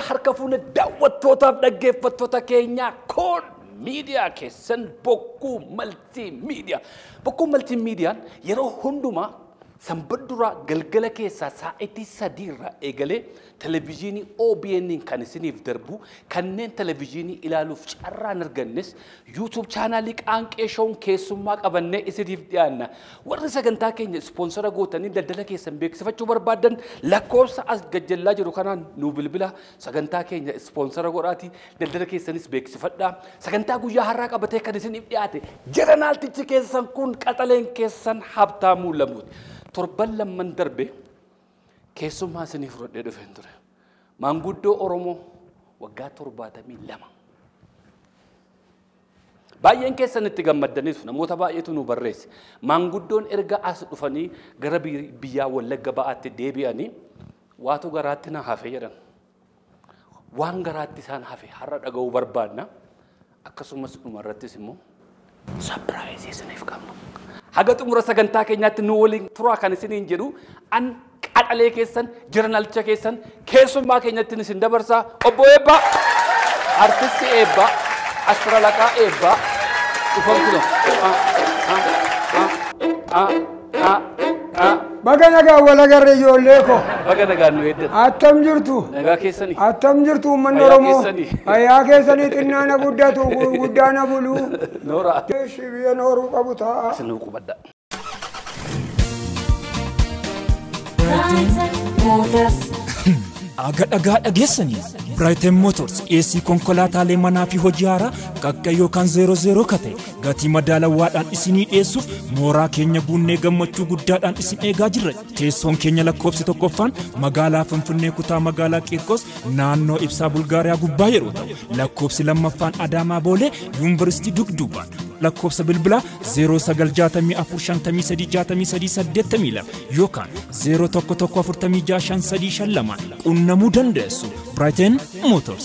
harka fuune daawwattootaaf dhaggeeffattoota keenyaa kun miidiyaa keessan bokkuu maltii miidiyaa. Bokkuu maltii miidiyaan yeroo hundumaa sanbata duraa galgala keessaa sa'aatii sadiirraa eegalee televezyiinii OBN kan isiniif darbu kanneen televezyiinii ilaaluuf carraan argannes yuutuub chaanaalii qaanqee showun keessummaa qabannee isiniif dhiyaanna. Warri sagantaa keenya ispoonsara gootanii daldala keessan beeksifachuu barbaadan lakkoofsa as gajjallaa jiru kanaan nu bilbila sagantaa keenya ispoonsara godhaatii daldala keessanis beeksifadhaa. Sagantaa guyyaa har'aa qabatee kan isiniif dhiyaate jeranaaltichi keessan kun qaxaleen keessan habtaamuu lamuuti. torban lamman darbe keessummaa isiniif fudhadhee dhufeen ture. Maanguddoo Oromoo waggaa torbaatamii lama. Baay'een keessan itti gammaddaniitu namoota baay'eetu nu barreesse. Maanguddoon erga as dhufanii gara biyyaa Wallagga ba'aatti deebi'anii waatu garaatti na hafe jedhan. Waan garaatti isaan hafe har'a dhaga'uu barbaadna. Akkasumas dhumarrattis immoo sapiraayizii isiniif qabna. haga xumura sagantaa keenyaatti nu waliin turaa kan isiniin jedhu an qaxalee keessan jirnalcha keessan keessummaa keenyatti isin dabarsaa obbo Eebbaa artisti Eebbaa astralaqaa Eebbaa dhufan kuno. Baga nagaa wal agarre ijoollee ko. Baga nagaan nu eeddan. Attam jirtu. Nagaa keessanii. Attam jirtu uummanni Fayyaa Oromoo. keessanii. Fayyaa keessanii xinnaana guddatu guddaana bulu. Noora. Ishii biyya nooruu qabu ta'a. Isin qubadda. Aga dhagaa dhageessanii Brighton Motors dhiyeessii konkolaataalee manaa fi hojii haaraa qaqqa yookaan zeero zeeroo kate gatii madaalawaadhaan isinii dhiyeessuuf mooraa keenya guunnee gammachuu guddaadhaan isin eegaa jirra. Teessoon keenya lakkoofsi tokkoffaan magaalaa Finfinnee kutaa magaalaa Qiirqos naannoo ibsaa Bulgaariyaa gubbaa yeroo ta'u lakkoofsi lammaffaan Adaamaa Boolee Yuunivarsiitii Dugduubaan lakkoofsa bilbilaa 0995536382 yookaan 0114565352 qunnamuu dandeessu. Brighton Motors.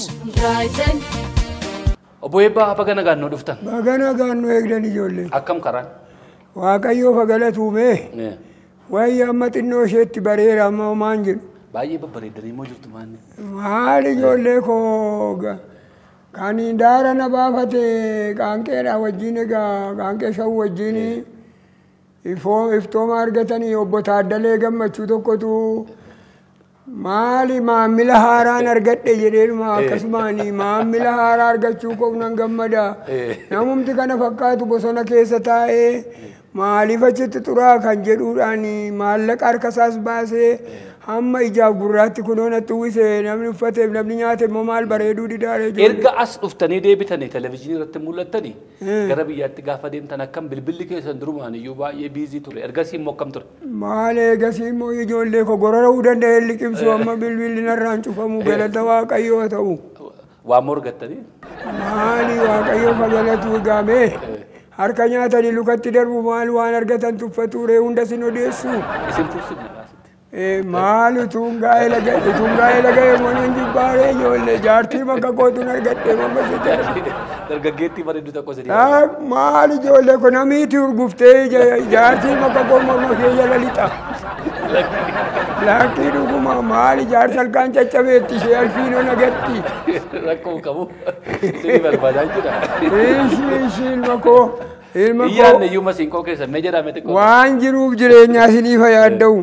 Obbo Eebbaa baga nagaan nu dhuftan. Baga nagaan nu eegdan ijoollee. Akkam karaan? Waaqayyoo fagalatuumee Eh, wayyi amma xinnoo isheetti bareera amma homaan jedhu. Baay'ee babbareeddanii moo jirtu maanni? Maal ijoollee koo ga- kan daara na baafate qaanqeedha wajjin egaa qaanqee shan wajjin ifoo iftooma argatanii obbo Taaddalee gammachuu tokkotu maali maammila haaraan argadhe jedheedhuma akkasumaan maammila haaraa argachuu koof nan gammada. Namumti kana fakkaatu bosona keessa taa'ee maaliif achitti xuraa kan jedhuudhaan maallaqa harkasaas baasee hamma ijaaf gurraatti kunoo natti uwwise namni uffateef namni nyaateef immoo maal bareeduu didaare Erga as dhuftanii deebitanii televezyiinii irratti mul'attanii gara biyyaatti gaafa deemtan akkam bilbilli keessan durumaan iyyuu baay'ee biizii ture. Ergasii immoo akkam ture? maal eegasii immoo ijoollee ko gorora'uu danda'e liqimsu amma bilbilli narraan cufamu galata waaqayyoo ta'u Waan morgattanii? maali waaqayyoo fagalatu gaamee harka nyaatanii lukatti darbu maal waan argatan tuffature hunda sin odeessu Isin tursiifne laasitti. Eh, maal utuun gaa'ela ga'e utuun gaa'ela ga'e monan jibbaaree ijoollee jaartii bakka kootuun argadhee mamma jedhe Dargaggeettii bareedduu tokko isin Ah, maal ijoollee kun namiiti urguftee ija- jaartii bakka koo morma kee jala lixa. Laakkii dhuguma maal jaarsa halkaan caccabeetti ishee alfiinoo nagatti. rakkoo qabu. Isin barbaadaa jira. Ishii ishii ilma koo ilma Iyyaan koo iyyuu masiinqoo keessan mee jedhame xiqqoo. waan jiruuf jireenyaa isiniif yaadda'u.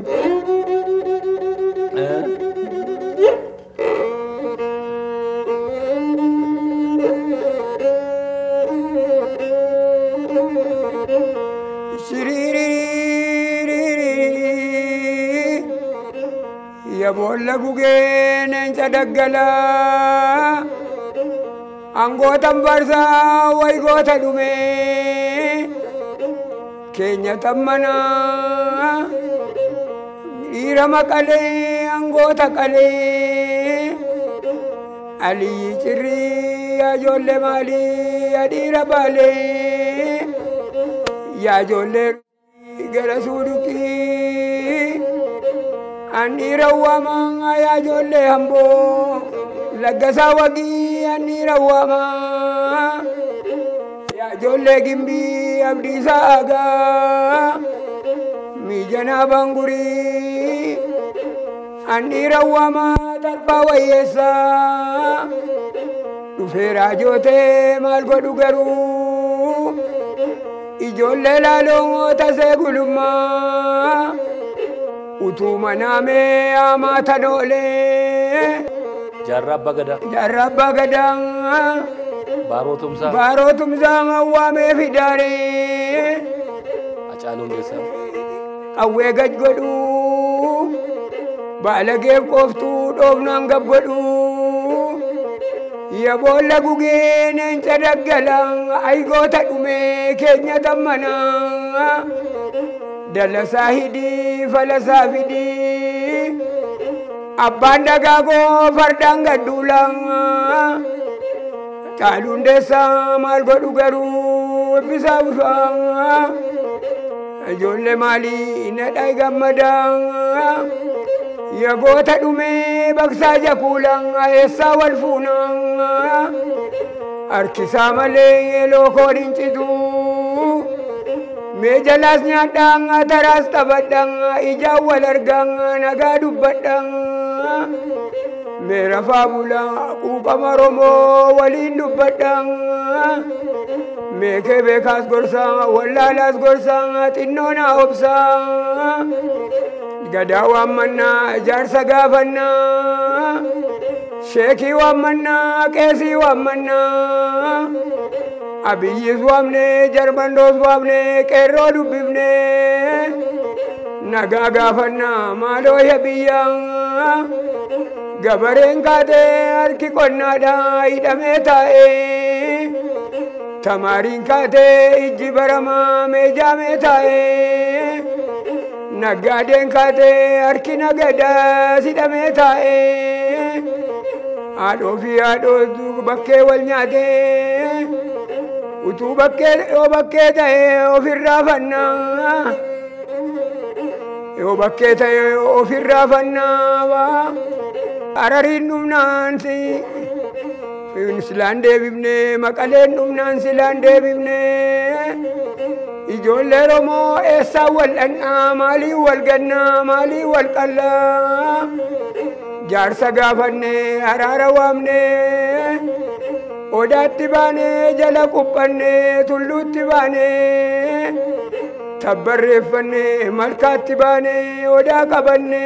Shiriiririiririi. Ya boolla gugee neensa daggalaa. Angootan barsaa waygoota dhumee. Keenya tammanaa. Dhiira maqalee angoota qalee. Aliyyi cirrii yaa ijoollee maalii yaa dhiira baalee. Yaa ijoollee gara suudhuqii. An dhiira waamaa yaa ijoollee hamboo. Laggasaa wagii an dhiira waamaa. Yaa ijoollee gimbii abdiisaa aagaa. Miijanaa baangurii. an dhiira waamaa tarfaa wayyeessaa dhufee raajootee maal godhu garuu ijoollee laaloo tasee gulummaa utuu manaamee hamaa tanoolee Jaarraa abbaa gadaa. jaarraa abbaa gadaa Baaroo tumsaa. baaroo tumsaa waamee fidaaree Hacaaluu Hundeessaa. qawwee gad godhu baalageef qooftuu dhoofnaan gab godhu ya boolla gugee neenca daggala aygoota dhume keenya tammana dallasaa hidii falasaa fidii abbaan dagaagoo fardaan gadduula caaluun deessaa maal godhu garuu ebbisaa bifaa ijoollee maalii nadhaa gammadaa yagoota dhumee baksaa jakuulaa eessaa wal fuunaa harkisaa malee lookoon hin citu mee jalaas nyaadhaa taraas taphadhaa ijaan wal argaa nagaa dubbadhaa mee rafaa bulaa quuqama romoo waliin dubbadhaa meekee beekaas gorsaa wallaalaas gorsaa xinnoo naa obsaa gadaa waammannaa jaarsa gaafannaa sheekii waammannaa qeesii waammannaa abiyyis waamnee jarbandoos waamnee qeerroo dubbifnee nagaa gaafannaa maaloo biyyaa gabareen kaatee harki qonnaadhaa hidhamee taa'ee tamaariin kaatee ijji baramaa meejaamee taa'ee naggaadeen kaatee harki nagadaa hidhamee taa'ee haadhoo fi haadhootu bakkee wal nyaatee utuu bakkee yoo bakkee ta'ee ofirraa fannaa yoo bakkee ta'ee ofirraa fannaa arariin dhumnaan si silaan deebifne maqaleen dhumnaan silaan deebifne ijoollee romoo eessaan wal dhandhaa maalii wal gannaa maalii wal qallaa jaarsa gaafanne haraara waamne odaatti baane jala quphanne tulluutti baane tabbarreeffanne malkaatti baane odaa qabanne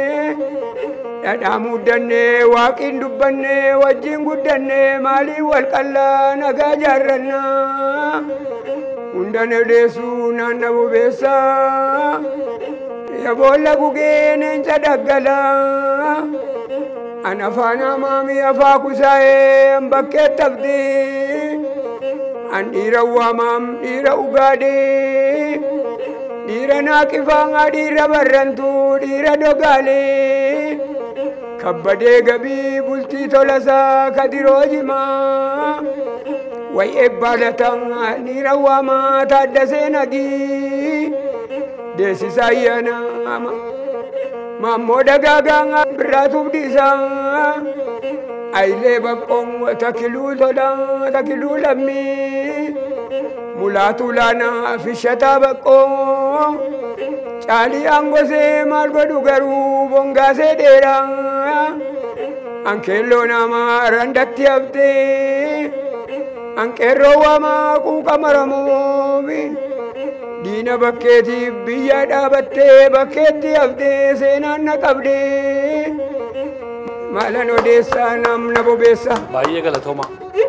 dhadhaa muddanne waaqiin dubbanne wajjin guddanne maalii wal qallaa nagaa jaarrannaa hundan odeessuu naanna bobeessaa yaboolla gugee neenca daggalaa an afaan hamaamii afaa kusaa'ee an bakkeetti hafdee an dhiira waamaam dhiira ugaadee dhiira naaqifaa dhiira barrantuu dhiira dogaalee kabbadee gabii bultii tolasaa kadiroo jimaa way ebbaalatan dhiira waamaa taaddasee nagii deessisa ayyaana maammoo dagaagaa birraatuuf dhiisaa ayilee baqqoon takiluu tola takiluu lammii mulaatu laana fishataa baqqoo caalii angosee maal godhu garuu bongaasee dheeraa ankeelloo namaa randatti haftee anqeerroo waamaa quuqa maramoofi diina bakkeetiif biyya dhaabattee bakkeetti haftee seenaan na qabdee maalan odeessaa namna bobeessa. Baay'ee galatooma.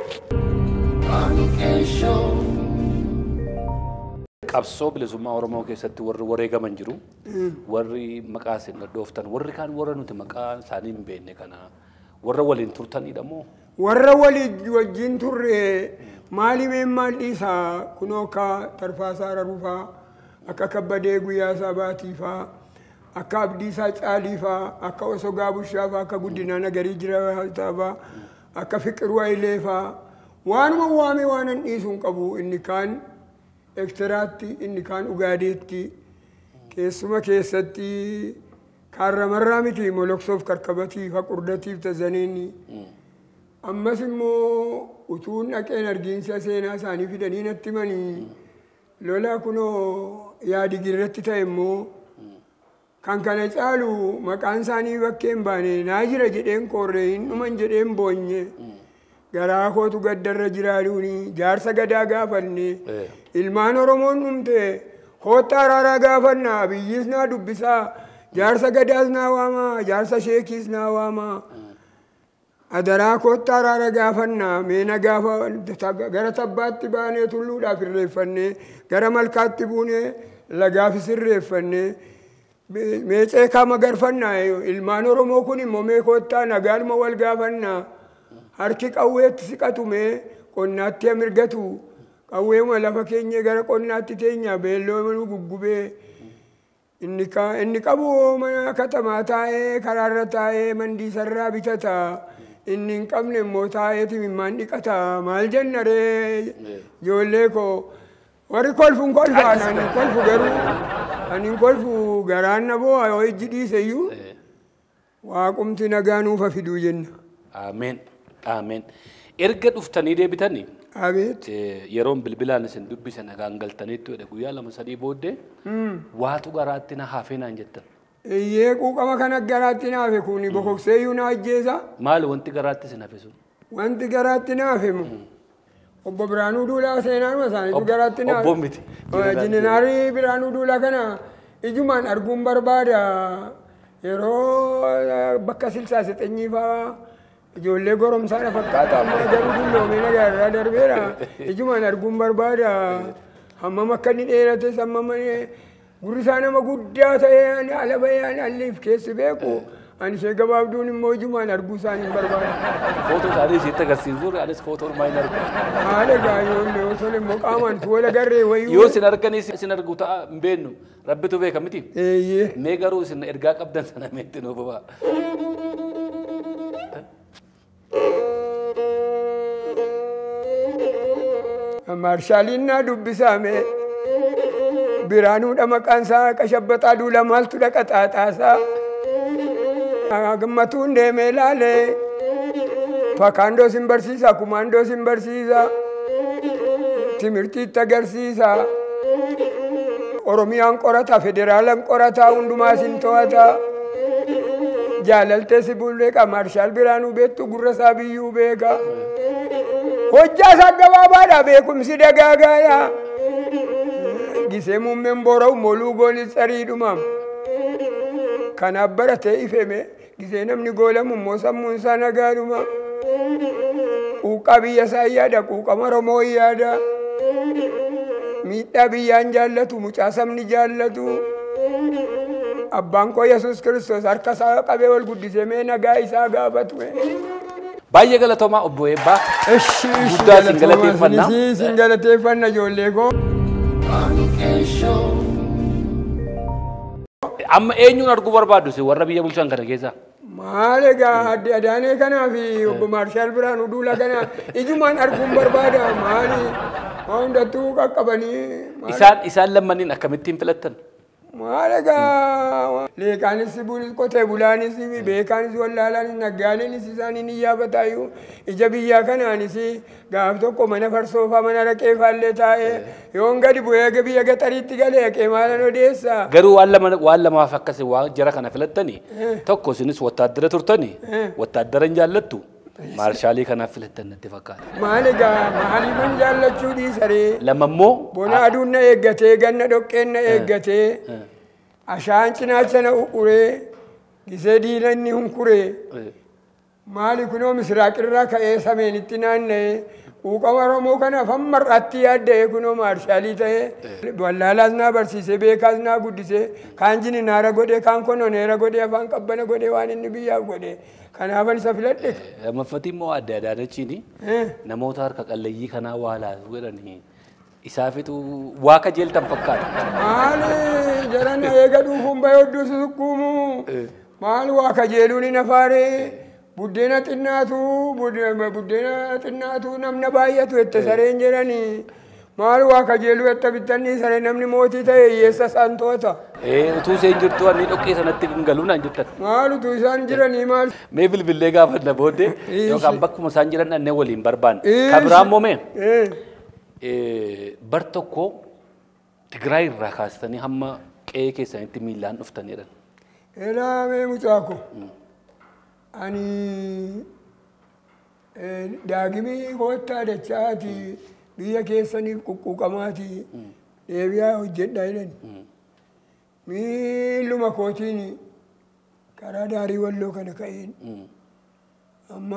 Qabsoo bilisummaa Oromoo keessatti warri wareegaman jiru. Warri maqaa isin dhooftan warri kaan warra nuti maqaa isaanii hin beekne kana warra waliin turtanidha moo? warra walii wajjin turre maali mee maal dhiisaa kunoo akka tarfaasaa rarufaa akka kabbadee guyyaa sabaatiifaa akka abdiisaa caaliifaa akka osogaa bushaafaa akka guddinaa nagarii jiraataafaa akka fiqiruu ayileefaa waanuma waame waanan dhiisuun qabu inni kaan ektiraatti inni kaan ugaadeetti keessuma keessatti kaarramarraa miti moloksoof karkabatiif haqurdatiif tazaniini ammas immoo utuun dhaqeen argiinsa seenaa isaanii fidanii natti himanii lola kunoo yaadi girratti ta'e immoo kan kana caalu maqaan isaanii bakkee hin baane naa jira jedheen korree hin dhuman jedheen boonye garaa kootu gaddarra jiraaduuni jaarsa gadaa gaafanne Eh. ilmaan oromoon dhumte hoottaa araaraa gaafannaa biyyiis naa dubbisaa jaarsa gadaas naa waamaa jaarsa sheekiis naa waamaa adaraa koottaa araara gaafannaa meena gaafa gara tabbaatti baanee tulluudhaaf irreeffannee gara malkaatti buunee lagaafis irreeffannee meecee kama garfannaa ilmaan oromoo kun immoo mee koottaa nagaalma wal gaafannaa harki qawweetti siqatume qonnaatti hamirgatu qawweema lafa keenya gara qonnaatti teenya beelloo nu guggubee inni ka- inni qabu mana katamaa taa'ee karaarra taa'ee mandiisarraa bitata inni hin qabne immoo taa'eeti mimmaan dhiqata maal jenna ree ijoollee koo warri kolfu hin kolfaan ani hin kolfu garuu ani hin kolfu garaan na boo'a yoo ijji dhiise iyyuu waaqumti nagaa nuufa fiduu jenna Ameen. Ameen. Erga dhuftanii deebitanii abeet eh, yeroon bilbilaan isin dubbise nagaan galtaniitti jedhe guyyaa lama sadii booddee waatu garaatti na haafee naan jettan. iyyee quuqama kana garaatti naafe kuni bokokseeyyuu na ajjeesa Maali wanti garaatti isin hafe sun? wanti garaatti naafemu obbo Biraanuu Duulaa seenaanuma isaaniitu Obbo- garaatti naafe. obbo miti. Jininaari Biraanuu Duulaa kana ijumaan arguun barbaada yeroo eh, bakka silsaa sixenyii fa'aa ijoollee goromsaadha fakkaata amma garuu dulloomee nagaarraa darbeera ijumaan arguun barbaada hammam akka inni dheerates hammam inni gurri isaa nama guddaa ta'ee ani ala bahee ani alliif keessi beeku ani ishee gabaabduun immoo ijumaan arguu isaanii barbaada. Footoo isaanii isitti agarsiisu anis footoo ormaa hin argu. haala gaayyoon yoo tole immoo qaamaan tuwola garree wayyuu. Yoo isin arganis isin argu ta'a hin beeknu rabbitu beeka miti. Eeyyee. Mee garuu isin ergaa qabdan sana meetti nuu bobaa. Maarshaaliin naa dubbisaame biraanuudha maqaan isaa qashabbaxaa duula maaltu dhaqa xaaxaasaa. Gammatuun deemee laale fakaandoo sin barsiisa kumaandoo sin barsiisa timirtiitti agarsiisa. Oromiyaan qorata federaalaan qorataa hundumaa sin to'ata. Jaalaltee si bulleeqa maarshaal biraanuu beektu gurra isaa biyyuu beeka. hojjaa isaa gabaabaadha beekumsi dagaagaadha. Gisee muummeen boora'u moluu goonis tsariidhuma. Kanaaf baratee ifeme gisee namni goolamu immoo sammuun isaa nagaadhuma. Quuqqaa biyya isaa yaada quuqama Oromoo yaada. Miidhaa biyyaan jaallatu mucaa sabni jaallatu. Abbaan koo Yesuus Kiristoos harka isaa qabee ol guddisee mee nagaa isaa gaafatu. Baay'ee galatoomaa obbo Eebbaa. Eshi Guddaa isin galateeffannaa. Isin galateeffanna ijoollee koo. Amma eenyuun arguu barbaaddu si warra biyya bulchan kana keessaa? Maal egaa adde Adaanee kanaa fi obbo Maarshaal Biraanuu Duula kana ijumaan arguun barbaada maali? Haa hundattuu qaqqabanii. maal- Isaan isaan lammaniin akkamittiin filattan? Maal egaa leeqaanis bulis qotee bulaanis beekaanis wallaalaanis naggaadeenis isaaniin hin yaafataayyuu ija biyyaa kanaanis gaaf tokko mana farsoofaa mana raqee faallee taa'ee yoon gadi bu'ee biyya gaxariitti galee qee maalan odeessaa. Garuu waan lama waan lamaaf akkasi waan jara kana filattanii tokko isinis wattaaddara turtanii wattaaddara hin jaallattu maarshaalii kanaaf filattan natti fakkaata. Maal egaa maaliifan jaallachuu dhiisaree Lama immoo bona aduun na eeggatee ganna dhoqqeen na eeggatee ashaan cinaacha na uquree gisee diina inni hunkuree maali kunoo misiraaqirraa ka'ee sameenitti naanna'ee quuqama Oromoo kanaaf hamma har'aatti yaadda'ee kunoo maarshaalii ta'ee wallaalaas naa barsiisee beekaas naa guddisee kaan jini naara godhee kaan kononeera godhee afaan qabbana godhee waan inni biyyaaf godhee kanaafan isa filadhe. lammaffati immoo adda adaanachiin namoota harka qalleeyyii kanaa waa laasu jedhanii isaafitu waa kajeeltan fakkaata. Maali jarana eega dhuufuun bahee hedduu susukkuumu. Maal waa kajeeluun hin afaaree. Buddeena xinnaatu buddeena xinnaatu namna baay'atu itti sareen jedhanii. Maal waa kajeeluu itti bittanni saree namni mootii ta'e hiyyeessa isaan to'ata. Utuu isheen jirtu anni dhoqqee sanatti hin galuu naan jettan. Maal utuu isaan jiranii maal. Mee bilbilee gaafanna booddee Ishi. yookaan bakkuma isaan jiran dhannee waliin barbaanne. Ishi. Kan biraan moomee Eh, bar tokko Tigraay irraa kaastanii hamma qe'ee keessanitti miilaan dhuftanidha. Elaamee mucaako. Ani daagimii koottaa dachaati biyya keessaniif quqquuqamaati deebi'aa hojjedha jedhani. Miilluma kootiin karaa daarii walloo kana ka'een amma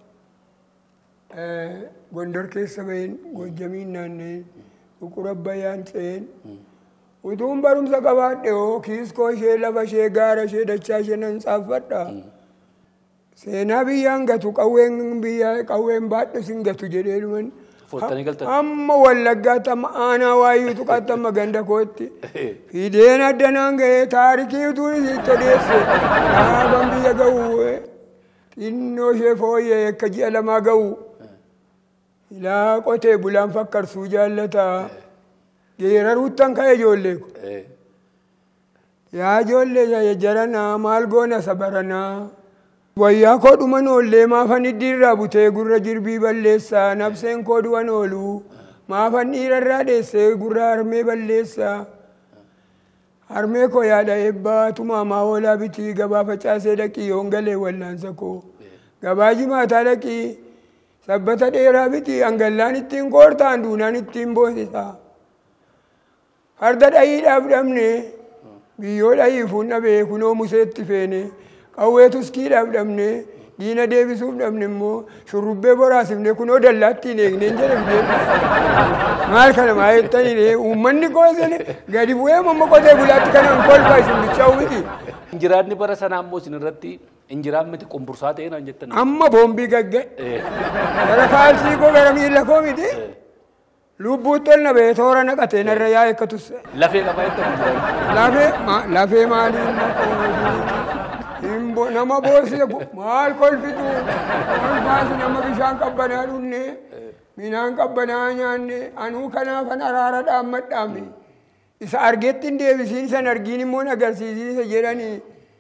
gondor keessa baheen gojjamiin naanna'een buqura bayyaan ce'een utuun barumsa qabaadhe hoo kiiskoo ishee lafa ishee gaara ishee dachaa ishee nan saaffadha. Seenaa biyyaan gatu qawween biyyaa qawween baadhe sin gatu jedhee dhuman. Foottanii galtan. Amma wallaggaatti amma aanaa waayyuu tuqaatti amma ganda kootti. Fideen addanaan ga'ee taarikii utuu isitti odeesse. Dhaaban biyya ga'u xinnoo ishee fooyyee akka ji'a lamaa ga'u. Ilaa qotee bulaan fakkarsuu jaallata. Geeraruuttan ka'e ijoollee ko. Yaa ijoollee jaranaa maal goona sabaranaa. Wayyaa koo dhuman oollee maafan iddiirraa butee gurra jirbii balleessaa nabseen koo du'an oolu maafan dhiirarraa dheessee gurra harmee balleessaa. Harmee koo yaada eebbaa tumaamaa oolaa bitii gabaa facaasee dhaqii yoon galee wallaansa koo. Gabaa jimaataa dhaqii sabbata dheeraa bitii hangallaan ittiin koortaan duunaan ittiin boosisaa. Farda dhayiidhaaf dhabne biyyoo dhayiifuun dhabee kunoo museetti feene. qawwee tuskiidhaaf dhabne diina deebisuuf dhabne immoo shurrubbee boraasifne kunoo dallaattiin eegneen jedhamne maal kana maa jettanii uummanni koosan gadi bu'ee mamma qotee bulaatti kanaan kolfaa isin bichaa'u miti. Injiraanni bara sanaa immoo isin irratti injiraan miti qumbursaa ta'ee naan jettan. Amma boombii gagga'e. Gara kaalsii koo gara miila koo miti. Lubbuutti ol na ba'ee toora naqatee narra yaa'e akka tusse. Lafee qabaa jettan injiraan. Lafee lafee maaliin Himbo nama boosise maal kolfitu kolfaasi nama bishaan qabbanaa dhunne midhaan qabbanaa nyaanne anuu kanaafan araara dhaammadhaami isa argetti hin deebisiin isan argiin immoo agarsiisiisa jedhanii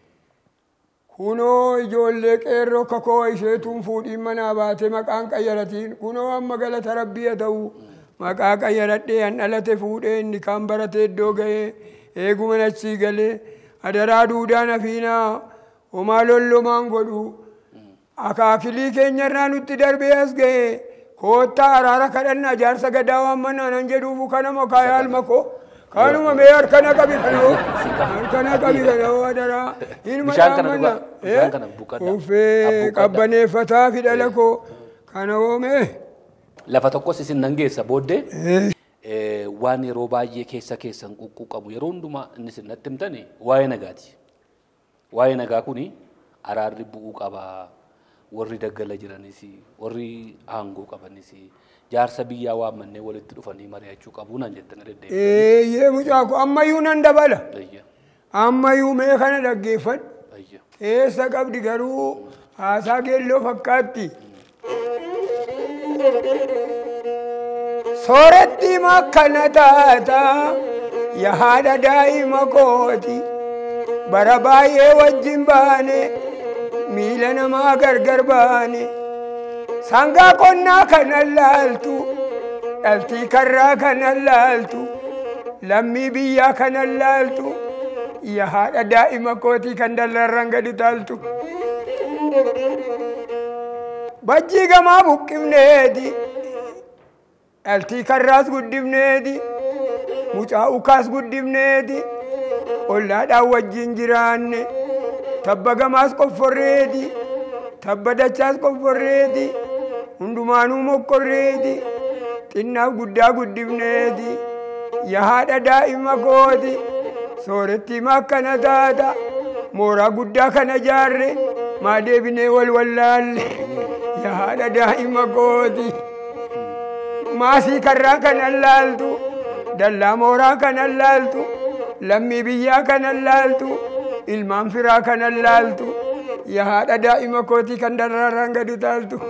kunoo ijoollee qeerroo kakoo isheetuun fuudhiin manaa baate maqaan qayyaratiin kunoo amma galata rabbii haa ta'u maqaa qayyaradhee an dhalate fuudhee inni kaan baratee iddoo ga'ee eeguma achii galee adaraa duudaan hafiinaa homaa lollomaan godhu akaakilii keenyarraa nutti darbee as ga'e koottaa araara kadhannaa jaarsa gadaa waan mannaa nan jedhuufu kanama kaayaalma koo kanuma mee harkana qabi kanoo harkana qabi kanoo adaraa ilma Bishaan kana dhaammanna dhugaa. Bishaan kana buqqadhaa. uffee Abbuqqadhaa. qabbaneeffataa fidhala koo kana oomee Lafa tokkos isin nan geessa booddee eh, waan yeroo baay'ee keessa keessan quqqu yeroo hundumaa inni isin natti himtani waa'ee nagaati. Waa'ee nagaa kuni araarri bu'uu qabaa. Warri daggala jiranis warri aangoo qabanis jaarsa biyyaa waammannee walitti dhufanii mari'achuu qabu naan jettan deddeebiin. eeyyee mucaaku ammayyuu nan dabala Ayya. ammayyuu mee kana dhaggeeffadhu Ayya. keessa qabdi garuu haasaa geelloo fakkaatti. Sooratti makkana taata yaa haadha daa'ima kooti bara baay'ee wajjin baane miila namaa gargar baane sangaa qonnaa kanan laaltu dhaltii karraa kanan laaltu lammii biyyaa kanan laaltu yaa haadha daa'ima kootii kan dallarran gadi taaltu. Bajjii gamaa buqqifneeti. Dhaltii karraas guddifneeti. Mucaa ukaas guddifneeti. Ollaadhaan wajjin jiraanne. Tabba gamaas qofforreeti. Tabba dachaas qofforreeti. Hundumaanuu mokkorreeti. Xinnaaf guddaa guddifneeti. Yaa haadha daa'ima kooti. Soorettii makkana taata. Mooraa guddaa kana jaarre. Maa deebinee wal wallaalle. Yaa haadha daa'ima kooti. Maasii karraa kanan laaltu. Dallaa mooraa kanan laaltu. Lammii biyyaa kanan laaltu. Ilmaan firaa kanan laaltu. Yaa haadha daa'ima kootii kan dararaan gadi taaltu.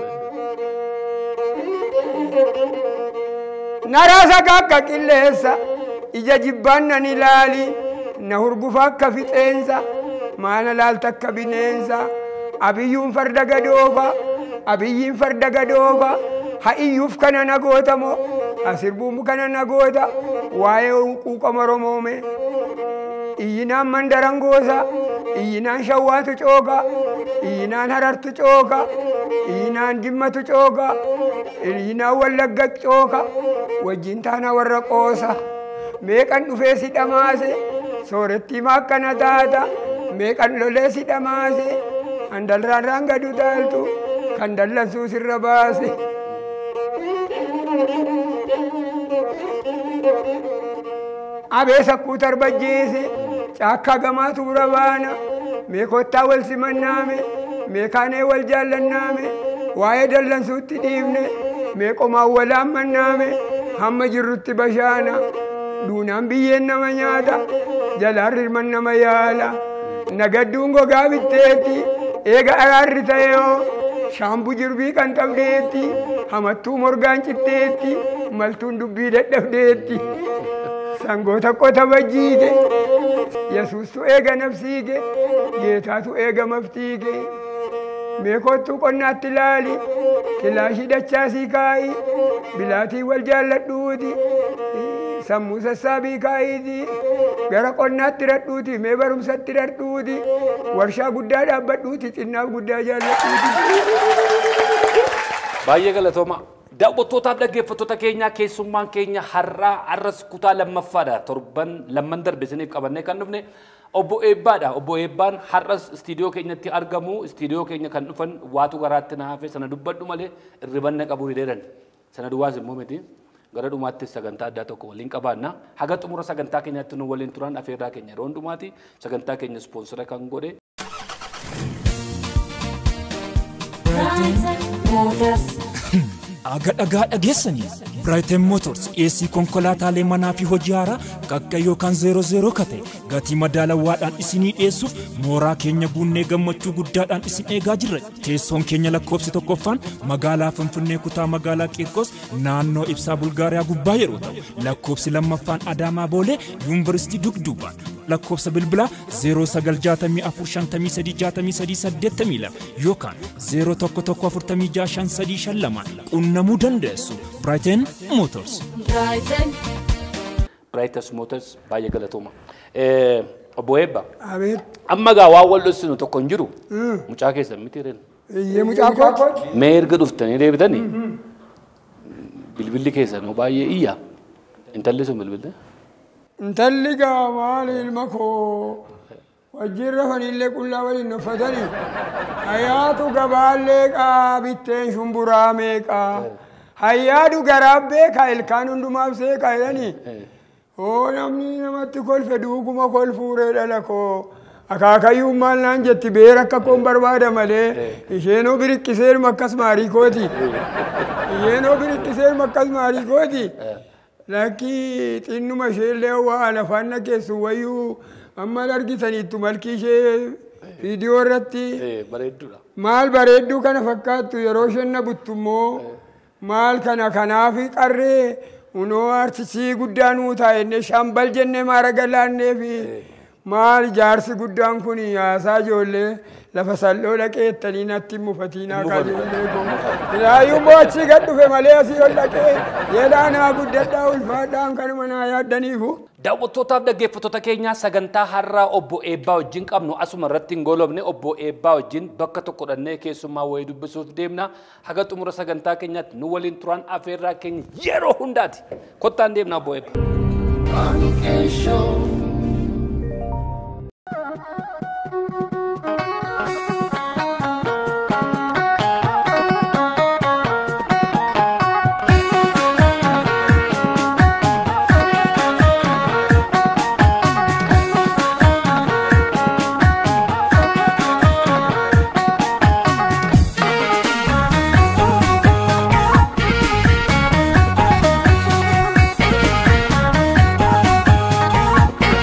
Naraasa akka qilleessa ija jibbaan nan ilaali na hurgufa akka fixeensa maana laalta akka bineensa abiyyuun farda gadoofa abiyyiin farda gadoofa ha'iyyuuf kana nagoota moo asirbuun kana nagoota waa'ee quuqama romoome iyyinaan mandaran goosa iyyinaan shawwaatu cooga iyyinaan harartu cooga iyyinaan jimmatu cooga iyyinaan wallagga cooga wajjin taana warra qoosa meeqan dhufee si dhamaase soorettii maakkana taata meeqan lolee si dhamaase handalraan raangadu taaltu kan dallansuu sirra baase. abee sakkuu tarbajjeese caakkaa gamaatu bura baana mee kottaa wal simannaame mee kaanee wal jaallannaame waa'ee dallansuutti dhiifne mee qomaan walaan mannaame hamma jirrutti bashaana duunaan biyyeen nama nyaata jalaan rirman nama yaala nagadduun gogaa bitteetti eega araarri ta'eoo shaambuu jirbii kan qabdeetti hamattuu morgaan citteetti maltuun dubbii dadhabdeetti. sangoota qota bajjiige yesuustu eega nafsiige geetaatu eega maftiige meekottuu qonnaatti laali kilaashii dachaasii kaa'i bilaatii wal jaalladhuuti sammuu sassaabii kaa'iiti gara qonnaatti radhuuti mee barumsatti radhuuti warshaa guddaa dhaabbadhuuti xinnaaf guddaa jaalladhuuti. Baay'ee galatooma. Daawwattootaaf dhaggeeffattoota keenyaa keessummaan keenya har'aa arras kutaa lammaffaadha. Torban lamman darbe isiniif qabannee kan dhufne obbo Eebbaadha. Obbo Eebbaan har'as istiidiyoo keenyatti argamu. Istiidiyoo keenya kan dhufan waatu garaatti na hafe sana dubbadhu malee irribanna qabu hidheeran. Sana duwwaas immoo miti. Gara dhumaattis sagantaa addaa tokko waliin qabaanna. Haga xumura sagantaa keenyaatti nu waliin turan afeerraa keenya yeroo hundumaati. Sagantaa keenya ispoonsora kan godhe. Aga dhagaa dhageessanii Brighton Motors dhiyeessii konkolaataalee manaa fi hojii haaraa qaqqa yookaan zeero zeeroo kate gatii madaalawaadhaan isinii dhiyeessuuf mooraa keenya guunnee gammachuu guddaadhaan isin eegaa jirra. Teessoon keenya lakkoofsi tokkoffaan magaalaa Finfinnee kutaa magaalaa Qiirqos naannoo ibsaa Bulgaariyaa gubbaa yeroo ta'u lakkoofsi lammaffaan Adaamaa Boolee Yuunivarsiitii Dugduubaan lakkoofsa bilbilaa 0964536382 yookaan 0114565352 qunnamuu dandeessu. Brighton Motors. Brighton. Brighton Motors baay'ee galatooma. Obbo Eebba. Abeet. Amma gaa waan wal dhossinu tokko hin jiru. Mucaa keessan miti reen. Iyyee mucaa kooti. Mee erga dhuftanii deebitanii bilbilli keessanoo baay'ee iyya. Intalli sun bilbilli. Intalli gaa maali ilma koo wajjin rafanillee qullaa waliin uffatanii hayyaatu gabaallee qaa bitteen shumburaa meeqaa hayyaadu garaab beekaa ilkaan hundumaaf seeqaa jedhanii oo namni namatti kolfe duukuma kolfuuree dhala koo akaakayyuun maal naan jetti beera akka koon barbaada malee isheenoo biriqqiseeruma akkas maarii kooti isheenoo biriqqiseeruma akkas maarii kooti. Lakki xinnuma isheellee waa lafaan nageessu wayyuu amma argitaniittu malki ishee viidiyoo irratti Bareedduudha. maal bareedduu kana fakkaattu yeroo isheen na buttu immoo maal kana kanaaf qarree unoo artisii guddaa nuu taa'enne shambal jennee maara galaannee fi maal jaarsi guddaan kun haasaa ijoollee lafa salphoo dhaqeettanii natti mufatiinaa kaa ijoollee koo ilaayyuu immoo achii gad dhufe malee asii ol dhaqee jedhaa naa guddadhaa ulfaadhaan kanuma naa yaaddaniifu. Daawwattootaaf dhaggeeffattoota keenyaa sagantaa har'aa obbo Eebbaa wajjin qabnu asuma irratti hin goolofne obbo Eebbaa wajjin bakka tokko dhannee keessummaa wayii dubbisuuf deemna. Haga xumura sagantaa keenyaatti nu waliin turan afeerraa keenya yeroo hundaati. Kottaan deemna obbo Eebbaa. Brighton.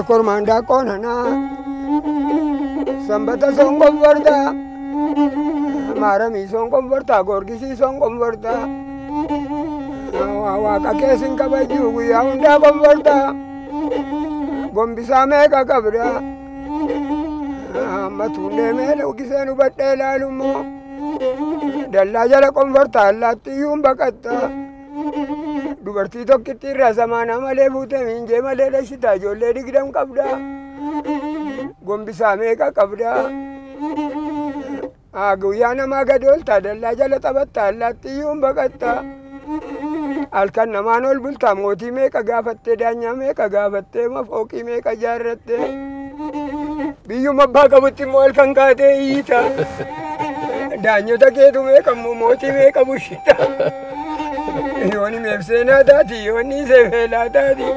kormaan daaqqoon hanaa sanbata soon qonfortaa maaramii soon qonfortaa goorgisii soon qonfortaa waaqa keessin kabajjuu guyyaa hundaa qonfortaa gombisaa meeqa qabdaa amma tuunnee mee ugiseen hubadhee ilaalummoo dallaa jala qonfortaa allaattiyyuun baqattaa dubartii tokkitti irraa samaanaa malee fuute miinjee malee dhashitaa ijoollee digdam qabdaa gombisaa meeqa qabdaa guyyaa namaa gadi ooltaa dallaa jala taphattaa allaattiyyuun baqattaa halkan namaan ol bultaa mootii meeqa gaafattee daanyaa meeqa gaafattee mafooqii meeqa jaarrattee biyyuma abbaa qabutti immoo halkan kaatee iyyiita daanyota keetu meeqa immoo mootii meeqa bushita yooni meebseenaa taati yoonni seefeelaa taati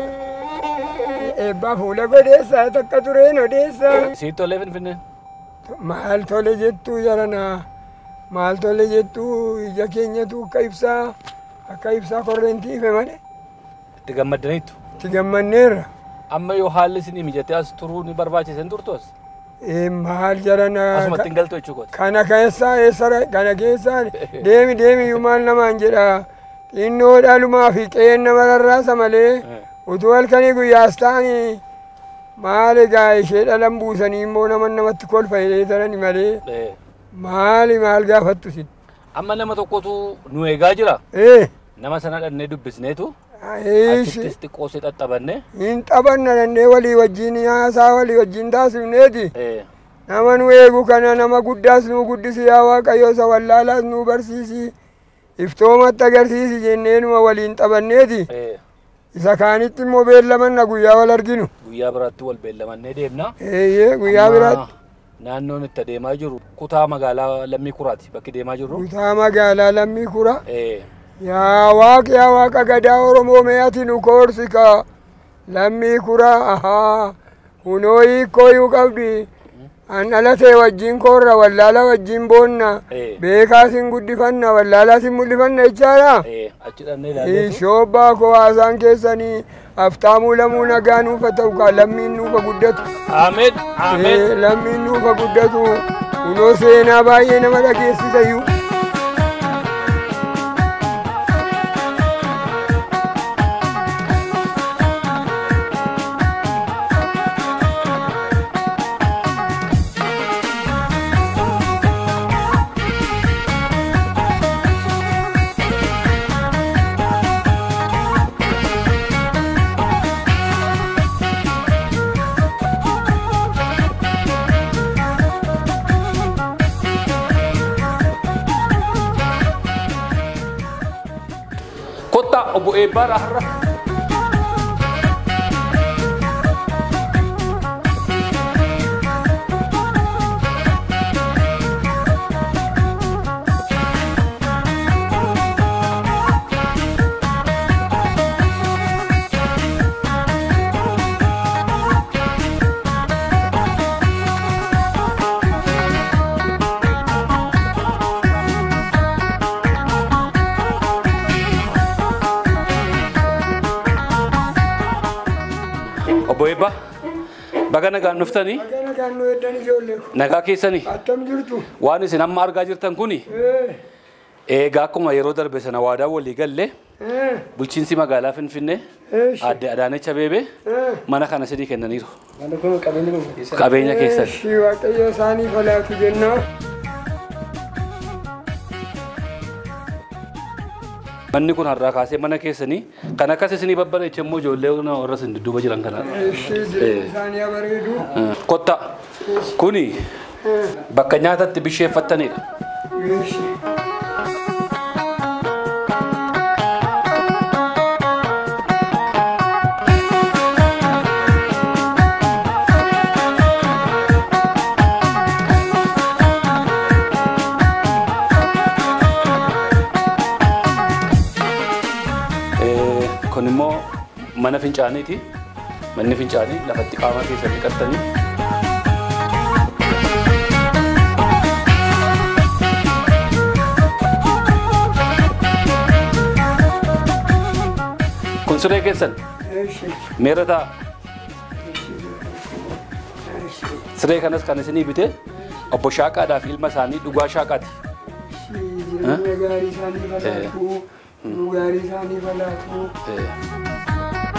eebbaa fuula godheessaa takka tureen odeessaa Siit tolee Finfinneen. maal tole jettuu jaranaa maal tole jettuu ija keenyatu akka ibsaa akka ibsaa korreentii ife malee Itti gammaddaniittu. itti gammanneerra Amma yoo haalli isinii mijatee as turuu ni barbaachisan turtu as. Ee, maal jaranaa Asumatti hin galtu jechuudha. kana keessaa eessara kana keessaa deemi deemi yumaan namaan jedha xinnoo dhalumaa fi qe'een nama rarraasa malee utuu halkanii guyyaas ta'anii maal egaa ishee dhalan buusanii immoo nama namatti kolfa jedheetanani malee Eh, maali maal gaafattu sin Amma nama tokkotu nu eegaa jira. ee Nama sana dhannee dubbisneetu. ishi Achittis xiqqoosee xaxxabanne. hin taphanna dandee walii wajjin haasaa walii wajjin taasifneeti Eh, nama nu eegu kana nama guddaas nu guddisi yaa waaqayyo isa wallaalaas nu barsiisi iftoomatti agarsiisi jenneenuma waliin taphanneeti eh, isa kaanitti immoo beellamanna guyyaa wal arginu Guyyaa biraatti wal beellamannee deemna. eeyyee guyyaa Amma biraatti Naannoon itti adeemaa jiru kutaa magaalaa Lammii Kuraati bakki deemaa jirru. kutaa magaalaa lammii kura Eh, yaa waaq yaa waaqa gadaa oromoo me'ati nu koorsika lammii kura ahaa kunoo hiikkooyuu qabdi an dhalatee wajjin koorra wallaala wajjin boonna Eh. beekaasin guddifanna wallaalaasin mul'ifanna jechaadha eh, achi dhannee ilaalleetu. shoobbaa koo haasaan keessanii aftaamuu lamuu nagaa nuufa ta'u kaa lammiin nuufa guddatu Aamen. Aamen. Eh, lammiin nuufa guddatu kunoo seenaa baay'ee nama dhageessisayyuu Kottaa obbo Eebbaadha har'a. Obbo Eebbaa baga nagaan dhuftanii Kana kan nu heddan ijoollee ko. nagaa keessanii Attam jirtu? waan isin amma argaa jirtan kuni Eh, eegaa akkuma yeroo darbe sana waadaa walii galle eh, bulchiinsi magaalaa Finfinnee Eesh. aadde Adaanech Abeebee eh. mana kana sidii kennaniiru. Qabeenya keessan. Eeshi waaqayyo isaanii falaatu jennaa. Manni kun har'aa kaasee mana keessanii kan akkas isinii babbareeche immoo ijoollee warra isin dudduuba jiran kanaadha. Eeshi jireenya isaanii bareedu. Kotta kuni bakka nyaatatti bisheeffattanidha. Eeshi. Eh, Kun immoo mana fincaaniiti. Manni fincaanii lafatti qaama keessatti qaxxanii. Kun siree keessan Eeshi. meera ta'a. Siree kanas kan isinii bite obbo Shaaqaadhaaf ilma isaanii dhugaa Shaaqaati. jireenya gaarii isaanii falaatu nu gaarii isaanii falaatu Eh,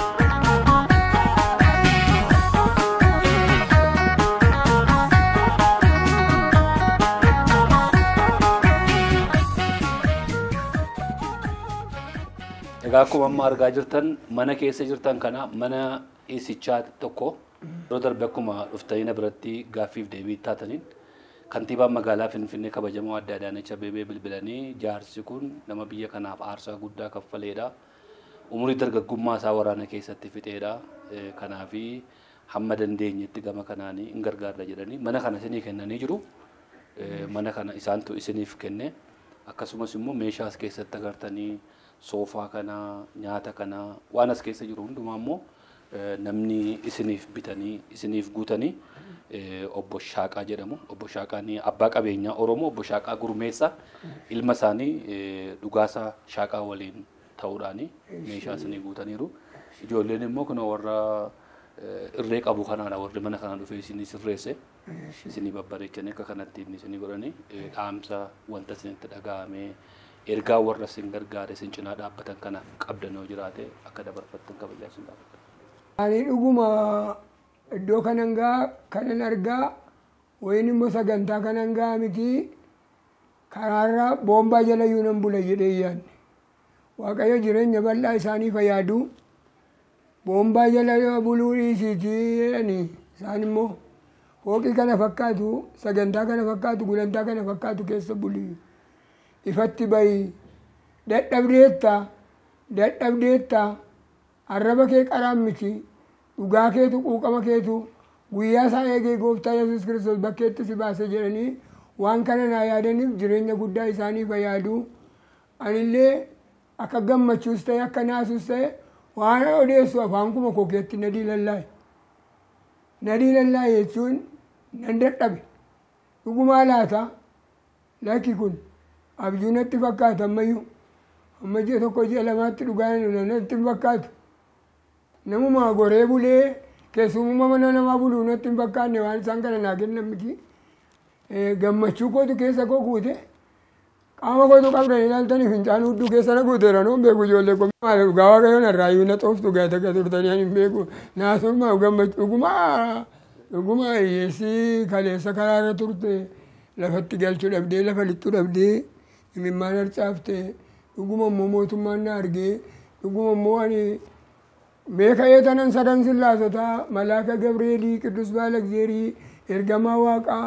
Egaa akkuma amma argaa jirtan mana keessa jirtan kana mana isichaa tokko yeroo darbe akkuma dhuftanii na biratti gaaffiif deebii taataniin kantiibaan magaalaa Finfinnee kabajamoo adda Adaanech Abeebee bilbilanii jaarsi kun nama biyya kanaaf aarsaa guddaa kaffaleedha. Umurii dargaggummaa isaa waraana keessatti fixeedha. Eh, Kanaafi hamma dandeenyetti gama kanaanii hin gargaarra jedhanii mana kana isinii kennanii jiru. Eh, Mana kana isaantu isiniif kenne. Akkasumas immoo meeshaa as keessatti agartanii soofaa kana nyaata kana waan as keessa jiru hundumaa immoo eh, namni isiniif bitanii isiniif guutanii eh, obbo Shaaqaa jedhamu. Obbo Shaaqaan abbaa qabeenyaa Oromoo obbo Shaaqaa Gurmeessaa ilma isaanii eh, dhugaasaa Shaaqaa waliin ta'uudhaani meeshaa isinii guutaniiru. Ijoolleen immoo kun warra eh, irree qabu kanaadha warri mana kana dhufee isinii sirreesse. Isinii babbareechanii akka kanatti inni isinii godhanii eh, dhaamsa wanta isinitti dhaga'amee ergaa warra isin gargaare isin cinaa dhaabbatan kana qabdan yoo jiraate akka dabarfattan kabajaa isin dhaabbatan. ani dhuguma iddoo kanan gaa kanan argaa wayin immoo sagantaa kanan gaa miti karaarra boombaa jala iyyuu nan bula jedhee yaadne waaqayyo jireenya bal'aa isaanii fayyadu boombaa jala buluu dhiisiitii jedhanii isaan immoo hooqii kana fakkaatu sagantaa kana fakkaatu gulantaa kana fakkaatu keessa bulii ifatti bayi dadhabdeetta dadhabdeetta arraba kee qaraan miti dhugaa keetu quuqama keetu guyyaa isaa eegee gooftaa yesus kiristoos bakkeetti si baase jedhanii waan kana naa yaadaniif jireenya guddaa isaanii fayyadu anillee akka gammachuus ta'e akka naasuus ta'e waan odeessu afaan kuma kokeetti nadii lallaaye nadii lallaaye jechuun nan dadhabe dhugumaa laata lakki kun abjuu natti fakkaata ammayyuu amma ji'a tokko ji'a lamaatti dhugaa natti hin fakkaatu namuma goree bulee keessummaa mana namaa buluu natti hin fakkaanne waan isaan kana naa kennan miti gammachuu kootu keessa koo guute qaama kootu qabdan ilaaltanii fincaan hudduu keessa na guuteera noon beeku ijoollee koo maal dhugaa waaqayyoon irraayyuu na xooftu gaata akka turtanii ani hin beeku naasummaa gammachuu dhugumaa dhugumaa hiyyeessii kaleessa karaarra turte lafatti galchuu dhabdee lafa lixxuu dhabdee imimmaan harcaafte dhuguma immoo mootummaan na argee dhuguma immoo ani beeka eetanan sadan sillaasotaa malaaka gabreelii qidus baalagzeerii ergamaa waaqaa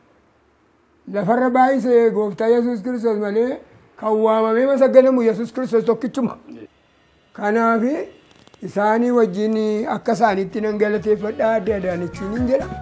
lafarra baay'isee gooftaa yesus kiristoos malee kan waamamee masaganamu yesus kiristoos tokkichuma kanaaf isaanii wajjin akka isaanitti nan galateeffadha adda adaanechuun hin jedha.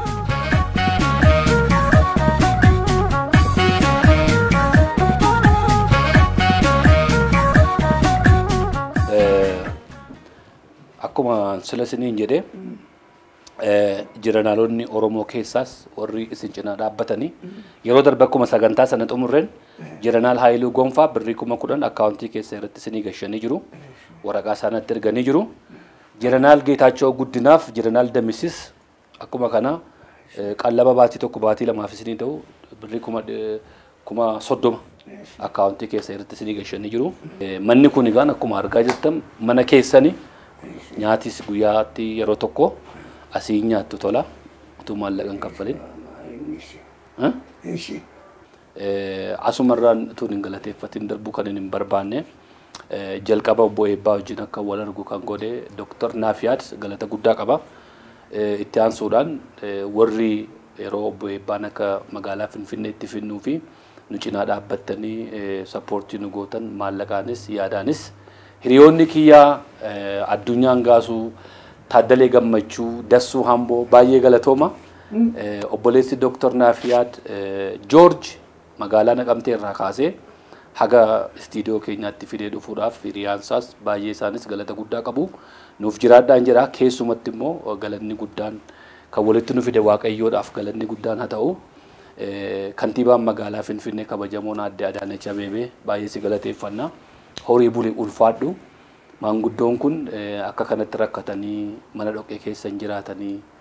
Akkuma sila isiniin jedhee jiranaalonni Oromoo keessaas warri isin cinaa dhaabbatanii yeroo darbe akkuma sagantaa sana xumurreen jiranaal Haayiluu Gonfaa birrii kuma kudhan akkaawuntii keessa irratti isinii gashanii jiru. Waraqaa isaanitti erganii jiru. Jiranaal Geetaachoo Guddinaaf jiranaal Damisis akkuma kana qallaba baatii tokko baatii lamaaf isinii ta'u birrii kuma kuma soddoma akkaawuntii keessa irratti isinii gashanii jiru. Manni kun egaan akkuma argaa jirtan mana keessanii nyaatis guyyaatti yeroo tokko asii nyaattu tola utuu maallaqa hin kaffalin. Asumarraan utuu hin galateeffatin darbuu kan hin barbaanne jalqaba obbo Eebbaa wajjin akka wal argu kan godhe Dooktar Naafiyaad galata guddaa qaba. Itti aansuudhaan warri yeroo obbo Eebbaan akka magaalaa Finfinneetti finnuu fi nu cinaa dhaabbattanii sappoortii nu gootan maallaqaanis yaadaanis hiriyoonni kiyyaa addunyaan gaasuu Taaddalee Gammachuu Dassuu Hamboo baay'ee galatooma. Obboleessi Dooktar Naafiyaad Joorj magaalaa Naqamtee irraa kaasee haga istiidiyoo keenyaatti fidee dhufuudhaaf hiriyaansaas baay'ee isaanis galata guddaa qabu. Nuuf jiraadhaan jira keessumatti immoo galanni guddaan kan walitti nu fide waaqayyoodhaaf galanni guddaan haa ta'u. Kantiibaan magaalaa Finfinnee kabajamoon adde Adaanech Abeebee baay'ee si galateeffanna. Horii bulii ulfaadhu. Maanguddoon kun akka kanatti rakkatanii mana dhoqqee keessa hin jiraatanii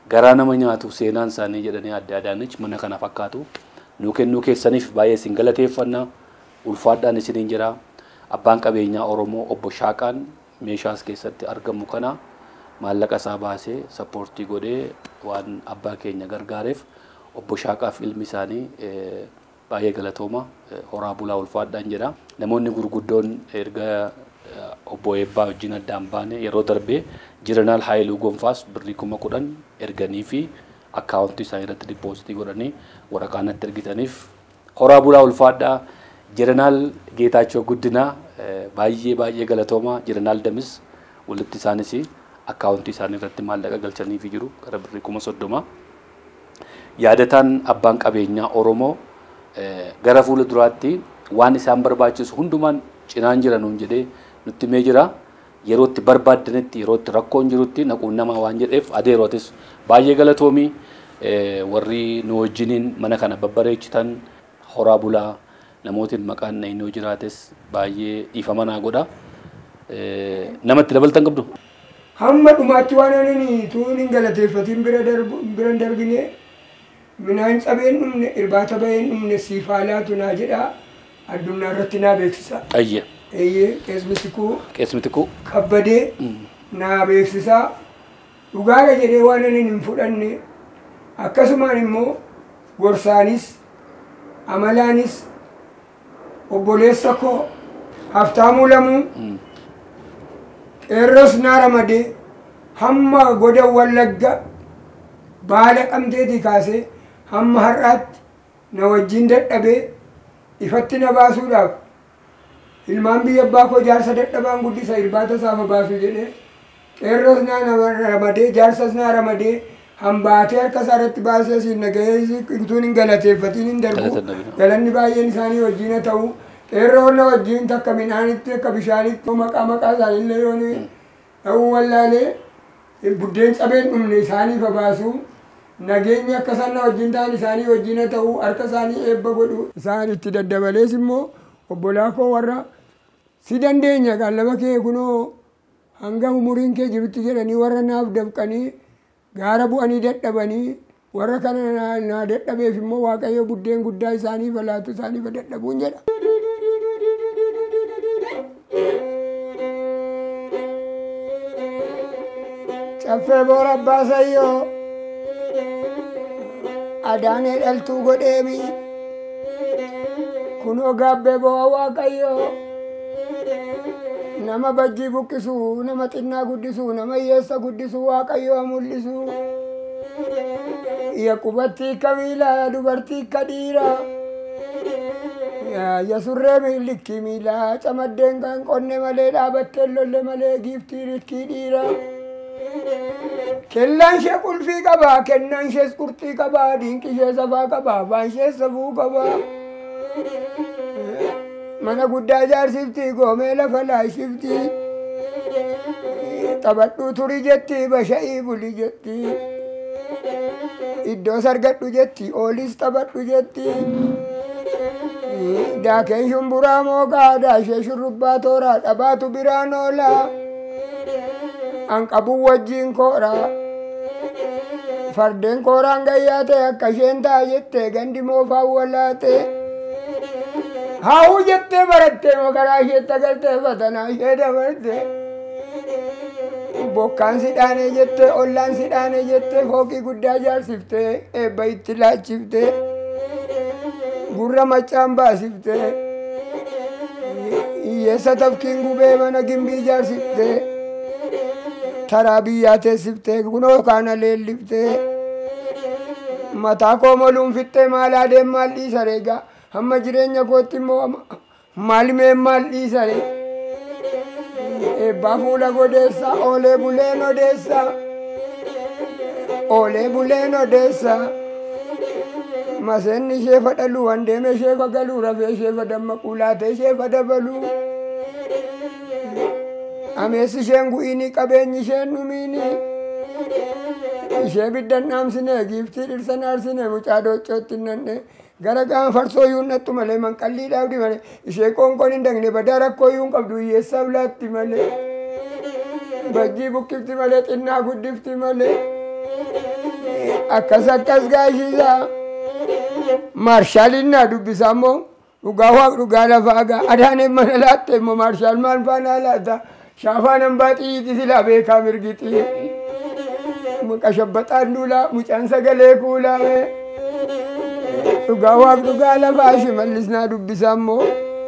garaa nama nyaatu seenaan isaanii jedhanii adda addaanichi mana kana fakkaatu nuu kennuu keessaniif baay'ee isin galateeffanna ulfaadhaan isiniin jira abbaan qabeenyaa oromoo obbo Shaaqaan meeshaas keessatti argamu kana maallaqa isaa baasee sappoortii godhee waan abbaa keenya gargaareef obbo Shaaqaaf ilmi isaanii eh, baay'ee galatooma eh, horaa bulaa ulfaadhaan jedha namoonni gurguddoon erga eh, obbo Eebbaa wajjin addaan baane yeroo darbee jiranaal haayiluu gonfaas birrii kuma kudhan erganii fi akkaawuntii isaanii irratti dippoozitii godhanii waraqaa natti ergitaniif horaa bulaa ulfaadhaa jiranaal geetaachoo guddinaa eh, baay'ee baay'ee galatooma jiranaal damis walitti isaanis akkaawuntii isaanii irratti maallaqa galchanii fi jiru gara birrii kuma soddoma. yaadataan abbaan qabeenyaa Oromoo eh, gara fuula duraatti waan isaan barbaachisu hundumaan cinaan jira nuun jedhee nutti mee jira. Yeroo itti barbaaddanitti yeroo itti rakkoon jirutti naquun namaa waan jedheef adeerootis baay'ee galatoomii eh, warri nu wajjiniin mana kana babbareechitan horaa bulaa namootiin maqaan naannoo jiraates baay'ee dhiifama naa godha. Eh, Namatti dabaltan qabdu. hamma dhumaatti waan ani tuun hin galateeffatiin bira darbu bira hin darbine minaan cabeen dhumne irbaata baheen dhumne siifaalaatu naa jedha addunyaa irratti naa beeksisa Ayye eeyyee qeesmisikuu qeesmiti kuu kabbadee naa beeksisaa dhugaadha jedhee waan ani hin fudhanne akkasumaan immoo gorsaanis amalaanis obboleessa koo haftaamuu lamuu qeerros naa ramadee hamma goda wallagga baala qabdeetii kaasee hamma har'aatti na wajjin dadhabee ifatti na baasuudhaaf ilmaan biyya abbaa koo jaarsa dadhabaan guddisa irbaata isaafa baasu jedhee qeerros naa nama ramadee jaarsas naa ramadee hambaatee harka isaa irratti baasee asiin nagahee utuun hin galateeffatiin hin darbu Galata Nabii. galanni baay'een isaanii wajjin haa ta'u qeerroon na wajjin takka midhaanitti akka bishaanitti maqaa maqaa isaaniillee yoon ta'uu wallaalee buddeen cabeen dhumne isaaniif haa baasu nageenyi akka isaan na wajjin ta'an isaanii wajjin haa ta'u harka isaanii eebba godhu isaan itti daddabalees immoo obbolaa koo warra si dandeenya qallaba kee kunoo hanga umuriin kee jirutti jedhanii warra naaf dabqanii gaara bu'anii dadhabanii warra kana naa- naa dadhabeef immoo waaqayyo buddeen guddaa isaaniif laatu isaaniif dadhabuun jedha. Caffee boora abbaa sayyoo adaanee dhaltuu godheemi kunoo gaabbee bo'aa waaqayyoo nama bajjii buqqisu nama xinnaa guddisu nama hiyyeessa guddisu waaqayyoo mul'isu yaqubattii akka miilaa dubartii akka dhiiraa ya surree milikki miilaa camaddeen kan qonne malee dhaabattee lolle malee giiftii rikkii dhiiraa kellaan ishee qulfii qabaa kennaan ishees qurxii qabaa diinqi ishee safaa qabaa afaan ishee safuu qabaa mana guddaa ijaarsifti goomee lafa laashifti taphadhuu turii jetti basha'ii buli jetti iddoo sargadhu jetti oolis taphadhu jetti daakeen shumburaa mooqaa daashee shurrubbaa tooraa dhabaatu biraan oolaa anqabuu wajjiin kooraa fardeen kooraan gayyaate akka isheen taa jette gandi moofaan walaate haa'uu jettee barattee makaraa isheetti agartee fatanaa ishee dabarte bokkaan si dhaanee jettee ollaan si dhaanee jettee fooqii guddaa ijaarsiftee eebba itti laachiftee gurra maccaan baasiftee hiyyeessa tafkiin gubee mana gimbii ijaarsiftee taraa biyyaa teessiftee kunoo kaana leelliftee mataa koo moluun fixxee maalaa deem maal dhiisa reegaa hamma jireenya kootti immoo maal mee maal dhiisa ree eebbaa fuula godeessa oolee buleen odeessa oolee buleen odeessa maseenni ishee fadhalu wandeeme ishee fagalu rafee ishee fadammaqu laatee ishee fadabalu ameessi isheen gu'iini qabeenyi isheen dhumiini ishee biddan dhaamsine giiftii dhirsa naarsine mucaa dooccootti nanne gara gaama farsoo yuun dhattu malee manqallii dhaabdi malee ishee qoonqoon hin dagne badaa rakkoo yuun qabdu hiyyeessaaf laatti malee bajjii buqqifti malee xinnaa guddifti malee akkas akkas gaashisaa maarshaaliin naa dubbisa ammoo dhugaa waaq dhugaa lafaa gaa adaaneen mana laatte immoo maarshaal maal faanaa laata shaafaan hambaa xiyyiiti silaa beekaa mirgixii qashabbaxaan duulaa mucaan sagalee kuulaame dhugaa waaq dhugaa lafaa shimallis naa dubbisa ammoo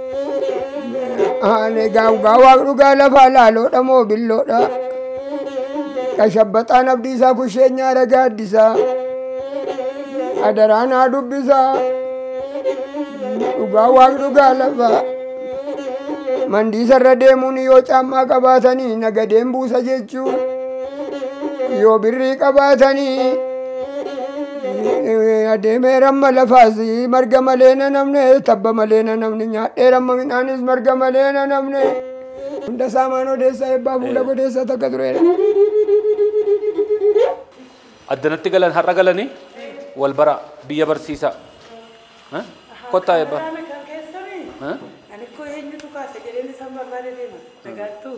dhugaa waaq dhugaa lafaa laaloodha moo billoodha qashabbaxaan abdiisaa kusheenyaa ragaa addisaa adaraa naa dubbisaa dhugaa waaq dhugaa lafaa mandiisarra deemuun yoo caammaa qabaatanii nagadeen buusa jechuun yoo birrii qabaatanii adeemee ramma lafaas marga malee na namne tabba malee na namne nyaadhee ramma midhaanis marga malee na namne hunda saamaan odeessaa ebbaa fuula godeessaa takka tureedha. Addanatti galan har'a galanii wal bara biyya barsiisaa. Eh? Kottaa eebbaa. Kan keessanii Eh? ani koo eenyutu kaasa jedheen isaan barbaade deema. Nagaartuu.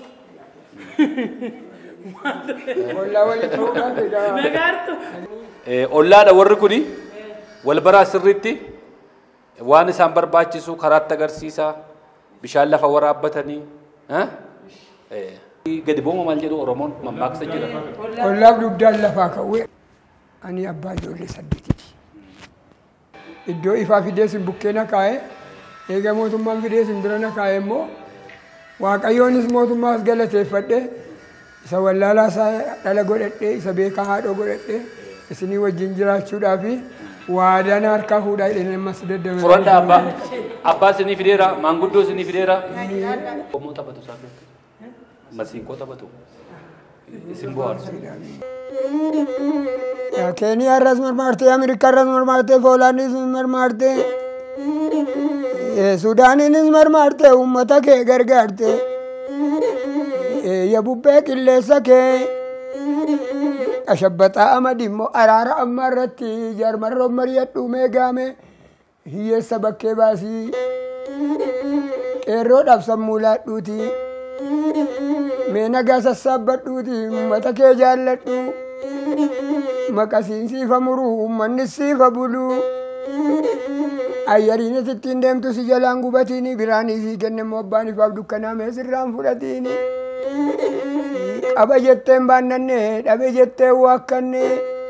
Ollaa walitti fuudhaa egaa. Nagaartuu. Eh, Ollaadha warri kuni wal baraa sirriitti waan isaan barbaachisu karaatti agarsiisaa bishaan lafa waraabbatanii. eh? Eh, Gadi booma maal jedhu Oromoon mammaaksa jira. Ollaaf dugdaan lafaa ka'uue. Ani abbaa ijoollee saddeetiiti. Iddoo ifaa fidee sin bukkee na kaa'e eega mootummaan fidee sin bira na kaa'e immoo waaqayyoonis mootummaas galateeffadhe isa wallaalaa isaa dhala godhadhe isa beekaa haadhoo godhadhe isinii wajjin jiraachuudhaa fi waadaan harkaa fuudhaa jedhanii ammas daddabala. Furanda abbaa abbaa isinii fideera maanguddoo isinii fideera. Qomoo taphatu isaan biratti. Masiinqoo taphatu. Isin bohaarsu. Keeniyaa irras marmaartee Ameerikaa irras marmaartee Poolaandis marmaartee Sudaaniinis marmaartee uummata kee gargaarte yabubbee qilleessa kee qashabbaxaa amadi immoo araara amma irratti jaarmarroon mari'adhu meegaame hiyyeessa bakkee baasii qeerroodhaaf sammuu laadhuuti mee nagaa sassaabbadhuuti uummata kee jaalladhu maqasiin siifa muruu uummanni siifa buluu ayyariinis ittiin deemtu si jalaan gubatiini biraanii sii kenne immoo abbaan ifaaf dukkanaamee sirraan fudhatiini qaba jetteen baannanne dhabe jetteen waakkanne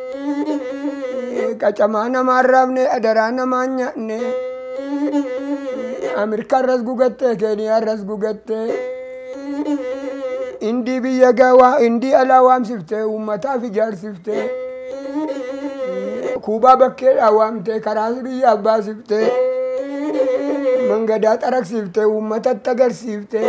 qacamaa namaan raafne adaraa namaan nyaanne ameerikaa irras gugatte keeniyaa irras gugatte indii biyya gawaa indii alaa waamsifte uummataaf ijaarsifte kuubaa bakkeedhaa waamte karaa biyyaaf baasifte mangadaa xaraqsiifte uummatatti agarsiifte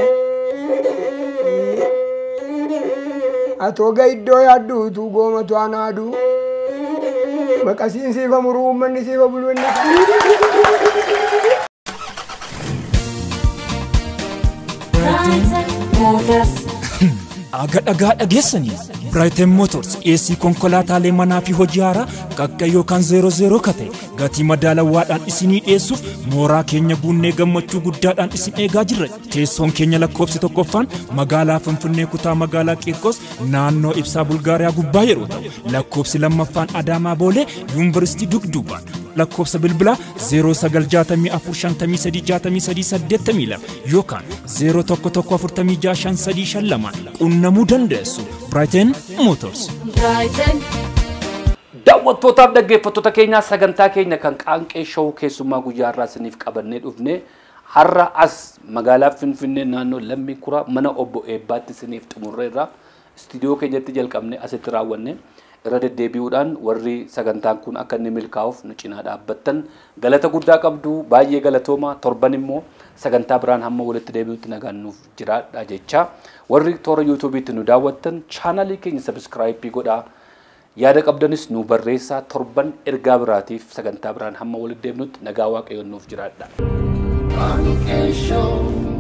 atooga iddoo yaadduutu goomatu anaadu maqasiin siifa muruu uummanni siifa buluu inni Aga dhagaa dhageessanii Brighton Motors dhiyeessii konkolaataalee manaa fi hojii haaraa qaqqa yookaan zeero zeero kate gatii madaalawaadhaan isinii dhiyeessuuf mooraa keenya buunnee gammachuu guddaadhaan isin eegaa jirra. Teessoon keenya lakkoofsi tokkoffaan magaalaa Finfinnee kutaa magaalaa Qiirqos naannoo ibsaa Bulgaariyaa gubbaa yeroo ta'u lakkoofsi lammaffaan Adaamaa Boolee Yuunivarsiitii Dugduubaan lakkoofsa bilbilaa 0964536382 yookaan 0114565352 qunnamuu dandeessu. Brighton Motors. Daawwattootaaf dhaggeeffattoota keenyaa sagantaa keenya kan qaanqee showuu keessummaa guyyaa har'aa isiniif qabannee dhufne har'a as magaalaa Finfinnee naannoo Lammii Kuraa mana obbo Eebbaatti isiniif xumurreerra istiidiyoo keenyatti jalqabne asitti raawwanne irra deddeebi'uudhaan warri sagantaan kun akka inni milkaa'uuf nu cinaa dhaabbattan galata guddaa qabdu baay'ee galatooma torban immoo sagantaa biraan hamma walitti deebi'utti nagaan nuuf jiraadha jecha warri toora yuutuubiitti nu daawwattan chaanalii keenya sabiskiraayipii godhaa yaada qabdanis nu barreessaa torban ergaa biraatiif sagantaa biraan hamma walitti deebinutti nagaa waaqayyoon nuuf jiraadha. Show.